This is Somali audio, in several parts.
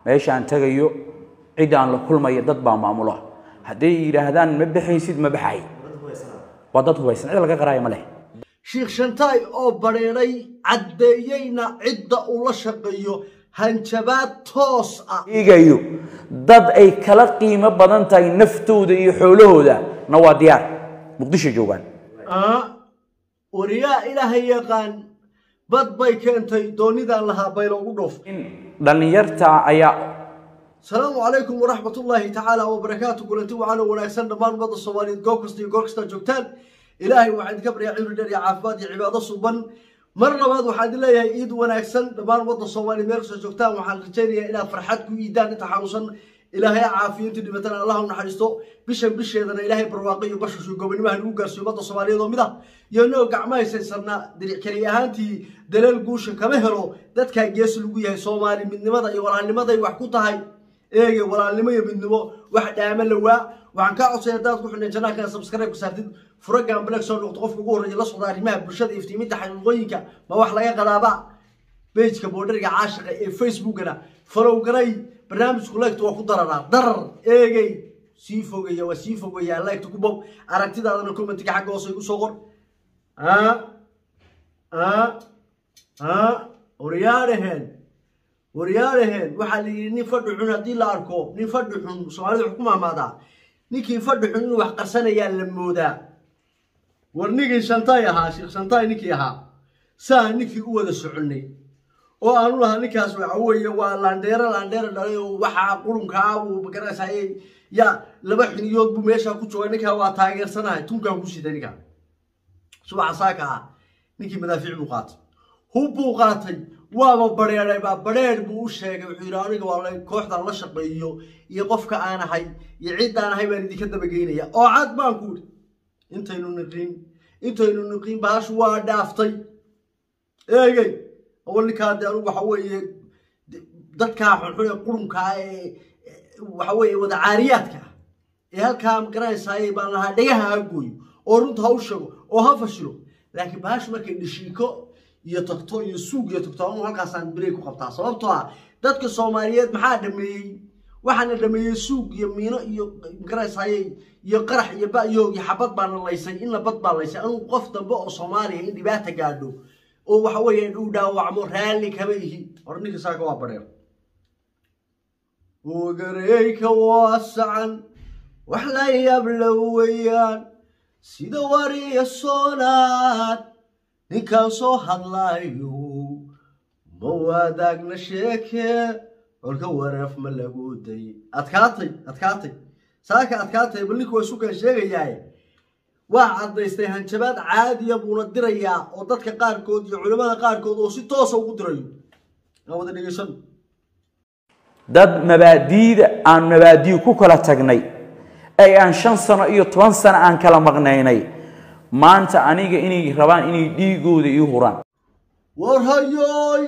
meeshaan tagayo ciddaan la kulmayo dad baa maamula hadday yidhaahdaan ma baxaysid ma baxay waa dad hubaysan cid laga qaraayo ma leh sheekh shantaay oo badheedhay caddeeyeyna cidda uu la shaqeeyo hanjabaad toos ah eegayo dad ay kala qiimo badan tahay naftooda iyo xoolahooda na waa diyaar muqdisho joogaan Ah, wariyaa ilaahay yaqaan bad bay keentay doonidaan lahaa bayloogu dhoof in dhallinyarta ayaa asalaamu calaykum waraxmat ullaahi tacaala wabarakaatu kulanti wacan oo wanaagsan dhammaan ummadda soomaaliyeed goob kasta iyo goor kastaa joogtaan ilaahay waxaan idinka baryaa cimri dheer iyo caafimaad iyo cibaado suban mar labaad waxaan idin leeyahay iid wanaagsan dhammaan ummadda soomaaliyeed meel kastoo joogtaan waxaan rajaynayaa inaad farxad ku iidaan inta xanuunsan ilaahay ha caafiyo intii dhibatana allah u naxariisto bishan bisheedana ilaahay barwaaqo iyo bashashu gobonimaha nagu gaarsiiyo ummadda soomaaliyeed oo mid ah iyo inagoo gacmaha haysaysana diric keli ahaantii daleel guusha kama helo dadkaa geesi lagu yahay soomaali midnimada iyo walaalnimaday wax ku tahay eege walaalnimo iyo midnimo wax dhaama lawaa waxaan kaa codsay haddaad ku xidhneen janaalkana subscribe ka saartid furagan black soo noqdo qofka ugu horreeya la socda arrimaha bulshada iyo iftiiminta xaqiiqooyinka ma wax laga qadaaba bejka boodhariga caashiqa ee facebookana falow garay barnaamijku leegta waa ku dararaa darar eegey sii fogeeya waa sii fogeeyaa leegta ku bob aragtidaadana commentiga xagga hoose igu soo qor ah ah ah waryaadhaheen waryaadhaheen waxaa la yidhi nin fadhi xun haddii la arko nin fadhi xun soomaalida wuxuu ku maamaadaa ninkii fadhi xun inuu wax qarsanayaa la moodaa war ninkii shantaay ahaa sheekh shantaay ninkii ahaa saa ninkii u wada soconnay oo aanu lahaa ninkaas waxa weeye waa laandheero laandheero dhalay oo waxaa qurunkaa buu magaranaysaaye yaa laba xiniyood buu meeshaa ku jooga ninkaa waa taageersanahay tunkaan ku sitay ninkaa subaxa saaka ah ninkii madaafiic buu qaatay hub buu qaatay waaba badheedhay baa badheedh buu u sheegay wuxuu yidhi aniga waa la- kooxdan la shaqeeyo iyo qofka aan ahay iyo ciddaan ahay baan idinka dabageynaya oo cad baan ku idhi intaynu niqin intaynu niqin baashu waa dhaaftay eegey awal ninkaa de anugu waxa weeye de- dadkaa xunxun ee qurunkaa ee ee, waxa weeye wada caariyaadka ah ee halkaa magaranaysaayey baan lahaa dhagaha ha gooyo oo runta ha u sheego oo ha fashilo laakiin baashu markay dhishiiko iyo tagto iyo suug iyo tagto anu halkaasaan birey ku qabtaa sababtoo ah dadka soomaaliyeed maxaa dhameeyey waxaana dhameeyey suug iyo miino iyo magaranaysaayey iyo qarax iyo ba-yoog iyo xabad baana laysay inna bad baa laysay anugu qof dambe oo soomaaliya in dhibaata gaadho oo waxa weeye uu dhaawacmo raalli kama ihi hor ninka saaka waa badheer ogareyka waasacan wax la yabla weeyaan sida wariya soonaad ninkaan soo hadlaayo ma wadaagna sheeke colka wareef ma lagu day adkaatay adkaatay saaka adkaatay bal ninku waa sukaan sheegayaaye waa caddaystay hanjabaad caadiya buuna dirayaa oo dadka qaarkood iyo culimmada qaarkood oo si toosa ugu dirayo aan wada dhegeysan dad mabaadiida aan mabaadii ku kala tagnay ee aan shan sano iyo toban sano aan kala maqnaynay maanta aniga inay rabaan inay dhiigooda ii huraan war hayoy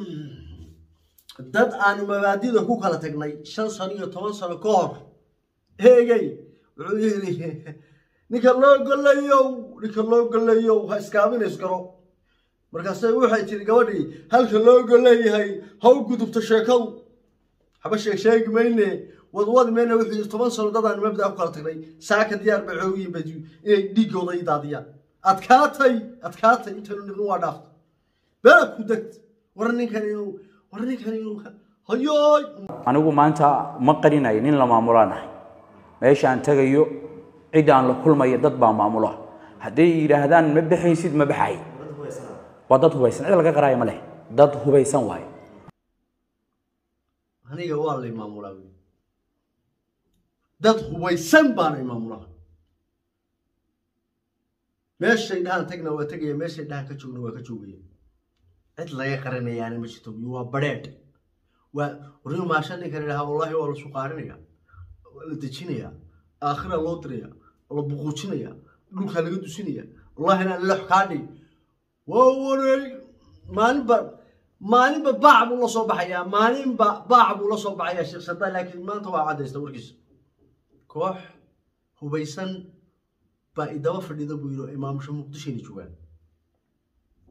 dad aanu mabaadida ku kala tagnay shan sano iyo toban sano ka hor eegey wuxuu yidhi ninka loo golayow ninka loo golayow ha iskaaminays garo markaase waxay tiri gabadhii halka loo goleeyahay ha u gudubto sheekadu haba sheeg sheegi mayne wadwadi mayne wuxuu yidhi toban sano dad aanu mabdaa ku kala tagnay saaka diyaar bay xoogiyin badi inay dhiiggooda ii daadiyaan adkaatay adkaatay intaynu niqin waa dhaaftay beela ku degt war ninkan inuu war ninkan inuu hayoy anigu maanta ma qarinayo nin la maamulaan ahay meeshaan tagayo ciddaan la kulmayo dad baa maamula hadday yidhaahdaan ma baxaysid ma baxay waa dad hubaysan cid laga qaraayo ma leh dad hubaysan waaye aniga waa lay maamulaa wey dad hubaysan baana maamulaa meeshay dhahaan tagna waa tegaya meeshay dhahaan ka joogna waa ka joogaya cid laga qaranayaana ma jirto iyo waa badheedh waa warniyo maasha ninkan idhaha wallaahi waa la suqaarinaya waa la dejinaya aakhira loo diraya waa la buquujinaya dhulkaa laga dusinaya wallahi inaan lex kaa dhig waa wareeg maalinba maalinba baac buu la soo baxayaa maalinba baac buu la soo baxayaa sheekh saddaa laakiin maanta waa caddaysta warkiisa koox hubaysan baa idaba fadhida buu yidhi imaamusha muqdishayna joogaan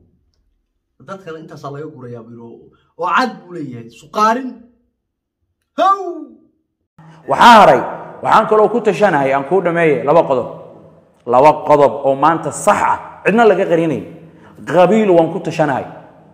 dadkana intaasaa laga gurayaa buu yidhi oo- oo cad buu leeyahay suqaarin how waxaa haray waxaan kaloo ku tashanahay aan kuu dhameeye laba qodob laba qodob oo maanta sax ah cidna laga qarinayn qabiil waan ku tashanahay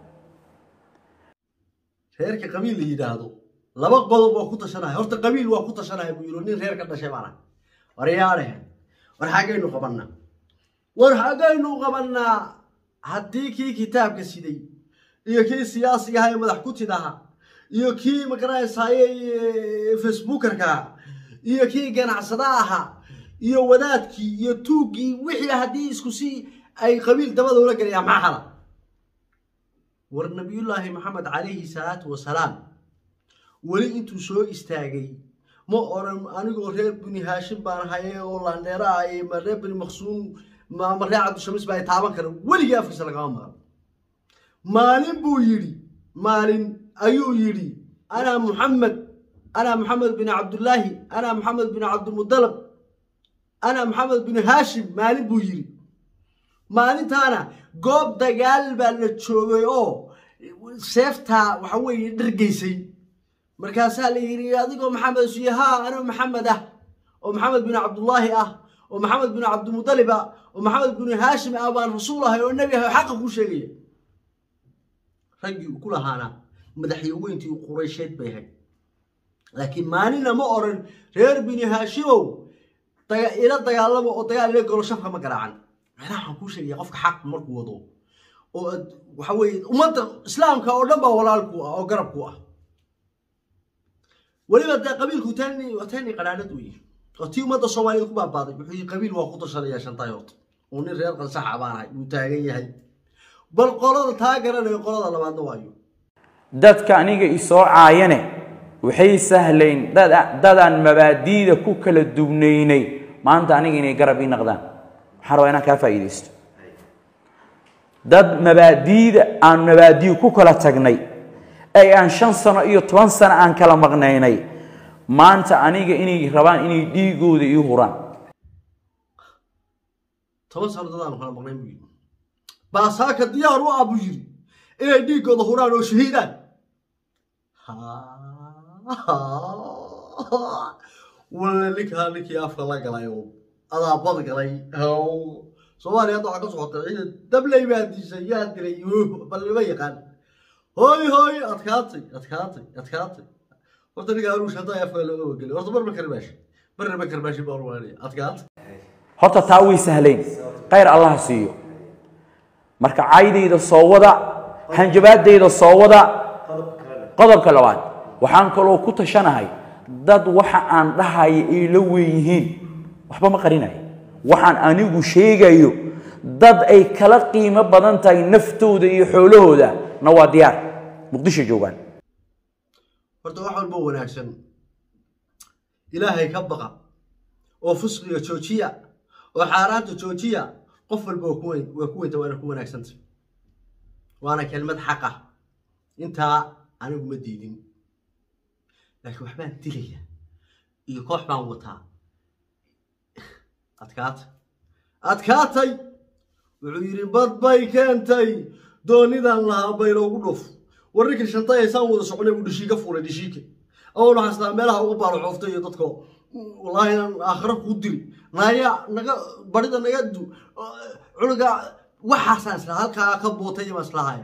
reerka qabiil la yidhaahdo laba qodob waa ku tashanaya horta qabiil waa ku tashanaya buu yidhi nin reer ka dhashay baana waryaadhe war xaggaynu qabannaa war xaggaynu qabannaa haddii kii kitaabka siday iyo kii siyaasiga ahaa ee madax kutid ahaa iyo kii magaranaysaaye facebookerka iyo kii ganacsada ahaa iyo wadaadkii iyo tuuggii wixii haddii isku si ay qabiil dabada ula galayaan maxaa xala war nabiyullaahi maxamed calayhi salaatu wasalaam weli intuu soo istaagay ma oran anigoo reer bini haashim baan haye oo laandheera ah iyo ma reer bini maqsuum ma ma reer cabdishamis baa ay taaban kara weligii afkiisa lagama maqan maalin buu yidhi maalin ayuu yidhi ana muxamed ana maxamed bin cabdullaahi ana maxamed bin cabdimudalab ana maxamed bin haashim maalin buu yidhi maalintaana goob dagaal baa la joogay oo seeftaa waxa weeye dhargaysay markaasaa la yidhi adigoo maxamed suye haa anoo maxamed ah oo maxamed bin cabdullaahi ah oo maxamed bin cabdimudalib ah oo maxamed bin haashim ah baan rasuul ahay oo nebi ahay oo xaqa kuu sheegaya raggii uu ku lahaana madaxyaweyntii quraysheed bay ahayd laakiin maalina ma oran reer bini haashimow daga- ila dagaalamo oo dagaal ila galo shafka ma garaacan macnaha waxaan kuu sheegaya qofka xaq markuu wado oo aad waxa weeye ummadda islaamka oo dhan baa walaalku ah oo garabku ah weliba dee qabiilku tani tani qanaanad weeye oo tii ummadda soomaaliyeed ku baabaaday wuxuu yihi qabiil waa ku tashanaya shantaay horta oo nin reer qansaxa baan ahay wuu taagan yahay bal qolada taa garanayo qolada labaadna waayo dadka aniga isoo caayane waxay sahlayn dad- dadaan mabaadiida ku kala dubnaynay maanta aniga inay garab ii naqdaan waxaan rabaa inaan kaa faa'iidaysto dad mabaadiida aan mabaadiyu ku kala tagnay ee aan shan sano iyo toban sano aan kala maqnaynay maanta aniga inay rabaan inay dhiigooda ii huraan toban sano dadaan kala maqnayn buu yidhi baasaaka diyaar u ah buu yidhi inay dhiiggooda huraan oo shahiidaan walla ninkaa ninkii afka la galay oo adaabad galay Haw. soomaaliya hadda waxaa ka socota ciidan dabley baa dishay yaa dilay yuh, bal lama yaqaan hooy hooy adkaatay adkaatay adkaatay horta ninka aruush haddaa afka looga wagelay horta marba karmaashi marna ma karmaashi baa rumaanaya adkaatay horta taa way sahlayn khayr allah siiyo marka caydayda soo wada hanjabaadayda soo wada qodobka labaad waxaan kaloo ku tashanahay dad waxa aan dhahaya ay la weeyihiin waxba ma qarinayo waxaan anigu sheegayo dad ay kala qiimo badan tahay naftooda iyo xoolahooda na waa diyaar muqdisho joogaan horta wax walba wanaagsan ilaahay ka baqa oo fusqiga joojiya oo xaaraanta joojiya qof walba waa ku weyn waa ku weynta waana ku wanaagsanta waana kelmad xaq ah intaa anigu ma diidin laakiin waxbaan dilaya iyo koox baan wataa adkaata adkaatay wuxuu yidhi bad bay keentay doonidan lahaa bayloogu dhuf warrinkii shantay aysaan wada soconay buu dhishiika fuulay dhishiika awal waxaan islaa meelaha uga baalo xooftay iyo dadko wallaahi inaan aakhiro kuu dili naaya naga barida naga du cunuga waxaasaan islaa halkaa ka bootay baan islahaya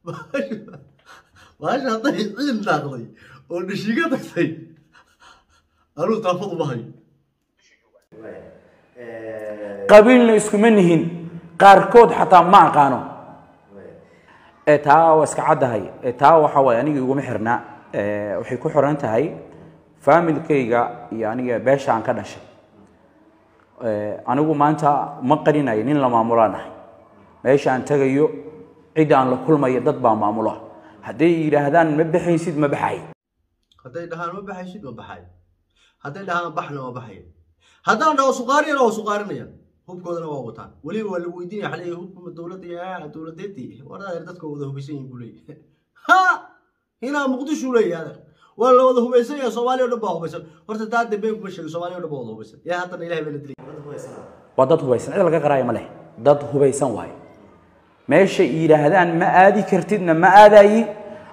baasha hadday ciid naaqday oo dhishiika tagtay anuu taafadu ma hayo qabiilna iskuma nihin qaarkood xataa ma aqaano ee taa waa iska caddahay ee taa waxa waaye aniga iguma xirnaa ee waxay ku xiran tahay faamilkayga iyo aniga beesha aan ka dhashay ee anigu maanta ma qarinayo nin la maamulaan ahay meesha aan tagayo cid aan la kulmayo dad baa maamula hadday yidhaahdaan ma baxaysid ma baxay hadday dhahaan ma baxaysid ma baxay hadday dhahaan baxna ma baxaya haddaan dhaho suqaariyana waa suqaarinayaan hubkoodana waa wataan weliba waa la weydiinaya waxaa leeyahay hubka dowladda yaa dowladeedii waradeer dadka wada hubaysan yihin buu leeyahay ha hinaa muqdishu leeyahay adeer waa la wada hubaysan yahay soomaaliya o dhan baa hubaysan horta taa dambe kuma sheegin soomaaliya o dhan baa wada hubaysan yaa haddana ilahay baa la dilay waa dad hubaysan cid laga qaraayo ma leh dad hubaysan waaye meeshay yidhaahdaan ma aadi kartidna ma aadayi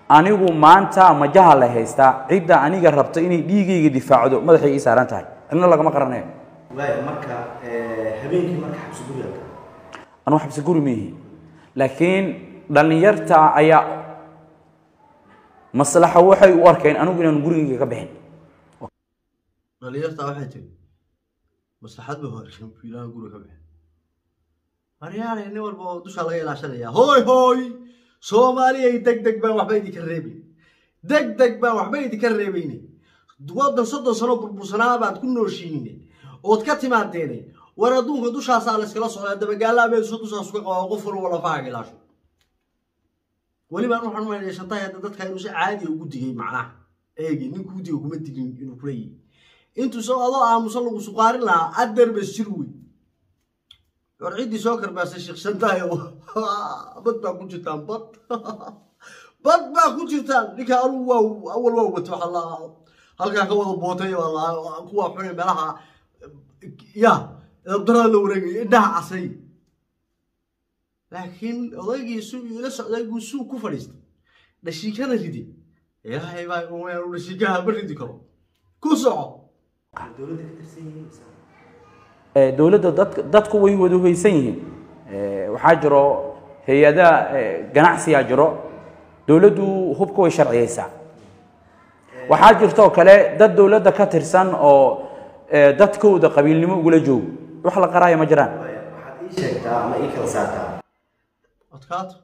anigu maanta majaha la haystaa cidda aniga rabta inay dhiigayga difaacdo madaxay ii saaran tahay cidna lagama qaranayo waaya marka habeenkii marka xabsi guriga anu xabsi guri miihi laakiin dhallinyarta ayaa maslaxa waxay u arkeen anigu inaan gurigayga ka bixin dhalinyartaa waxay tiri maslaxad ba horshan fiilaha guri ka bixin maryaale nin walba oo dushaa laga ilaashanaya hooy hooy soomaaliyay deg deg baan waxba idinka reebin deg deg baan waxba idinka reebayne waddan soddon sano burbursanaa baad ku nooshiine ood ka timaadeene war adduunka dushaasaa la iskala socdaa dabagaallaa meedusa dushaas uga qabaa qof walba lafahaaga ilaasho welibaan waxaan umaynaya shantahay hadda dadka inuu si caadiya ugu digay macnaha eegi nin kuu diga kuma digin inuu kula yihi intuu soo adoo aamusan lagu suqaarin lahaa adeer bas jir wey war ciddii soo karbaasay sheekh shantahay bad baa ku jirtaan bad bad baa ku jirtaan ninka anugu waa awal waa wato waxaa la halkaa ka wada bootay waa la kuwa xune meelaha ya dabdarada la wareegaya indhaha casay laakiin odaygii su ila socday buu suug ku fadhiistay dhashiikana ridi ilaahay baa umayaan dhashiikaha ma ridi karo ku soco dowladda ka tirsan yihiin mise? Eh, dowladda dadk- dadku way wada hoysan yihiin Eh, waxaa jiro hay-adaha eh, ganacsiyaa jiro dowladdu hubka way sharciyeysaa waxaa jirtoo kale dad dowladda ka tirsan oo eh, dadkooda qabiilnimo ugula joogo wax la qaraayo ma jiraan waaya waxaad ii sheegtaa ama ii kala saartaa adkaato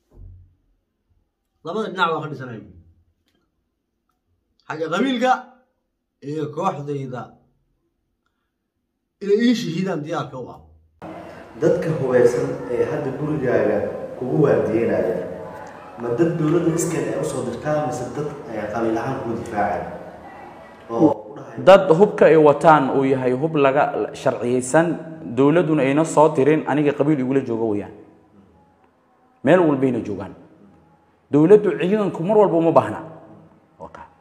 labada dhinac baa ka dhisanaya xagga qabiilka iyo kooxdayda inay ii shahiidaan diyaarka u ah dadka hubaysan ee hadda gurigaaga kugu waardiyeynaya ma dad dowladda iskeed ay usoo dirtaa mise dad ay qabiil ahaan kugu difaacaya oo u dhahay dad hubka ay wataan uu yahay hub laga sharciyeysan dowladduna ayna soo tirin aniga qabiil igula jooga weyaan meel walbayna joogaan dowladdu ciidanku mar walba uma baahna Waa kaa.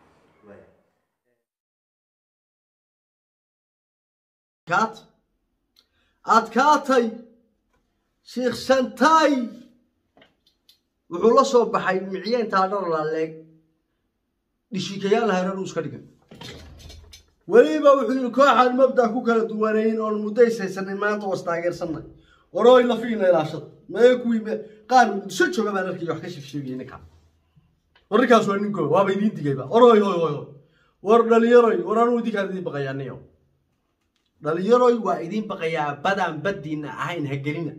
adkaat adkaatay sheekh shantaay wuxuu la soo baxay micyeyntaa dhar laaleeg dhishiikayaal hayran uu iska dhigay weliba wuxuu yidhi kooxaan mabda ku kala duwanayn oon mudaysaysanay maanta was taageersanay warooy lafiina ilaashada mee kuwii me- qaar muqdisho jooga baan arkay wax ka sheegsheegayay ninkaa war ninkaas waa ninkoo waaba idiin digayba orooy hoy hoy hoy war dhalinyaroy war anuu idinkaan idiin baqayaa niyo dhalinyaroy waa idiin baqayaa badaan baddiina ahayn ha gelina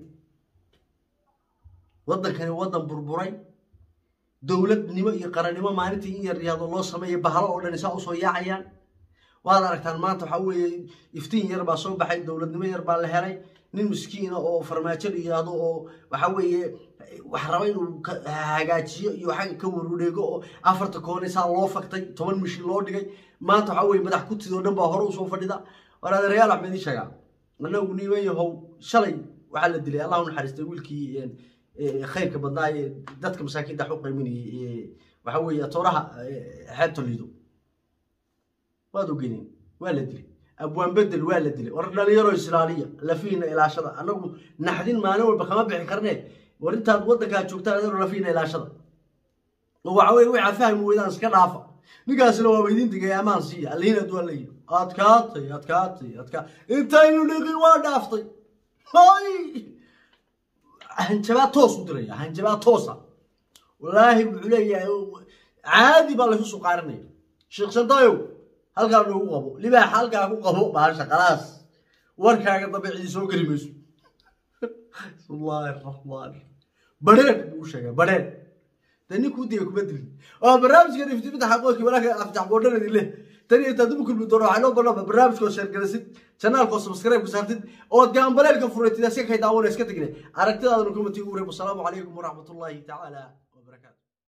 waddankani waddan burburay dowladnimo iyo qarannimo maalintii in yar yaado loo sameeyo bahalo oo dhan isaa usoo yaacayaan waad aragtaan maanta waxaa weeye iftiin yar baa soo baxay dowladnimo yar baa la helay nin miskiina oo farmaajo la yidhaahdo oo waxaa weeye wax raba inuu ka- hagaajiyo iyo xagga ka waruudheego oo afarta koone saa loo faktay toban mishin loo dhigay maanta waxaa weeye madax kutid oo dhan baa hore usoo fadhida war adeerayaal waxbaa idiin sheegaa anagu niman yahow shalay waxaa la dilay allah u naxariistay wiilkii een, ee, khayrka badnaa ee dadka masaakiinta wax u qayminayay ee, waxaa weeye tooraha ee, xeebta liido waad ogeyneen waa la dilay abwaan bedel waa la dilay war dhalinyaro islaaliya lafiina ilaashada anagu naxdin maalin walba kama bixi karne war intaad waddankaa joogtaan adano lafiina ilaashada oo waxa weye waxaa fahmi weydaan iska dhaafa ninkaasina waaba idin digay amaan siiya allihin adduun la yidhi adkaatay adkaatay adkaa intaynu dhiqin waa dhaaftay hay hanjabaa toos u diraya hanjabaa toosa walaahi wuxuu leeyahay caadi baa laysu suqaarinaya sheekh shantayow halkaa noogu qabo libaax halkaa ku qabo baasha khalaas warkaaga dambe cidi soo geli mayso bismillaahi raxmaan badheedh buu u sheegay badheedh dee ninkuu diga kuma dilin waa barnaamijkan iftiiminta xaqoodkii walaalka aftax boodhanadi leh tan iyo intaad ugu kulmi doono waxaa noo balaba barnaamijkoo sheergalasid janaalkoo subscribe ku saartid ood gaambaleelka furatid aska kay daawana iska tegne aragtidaadana kumati ugu reeb wasalaamu calaykum waraxmatullaahi tacaala wabarakaatu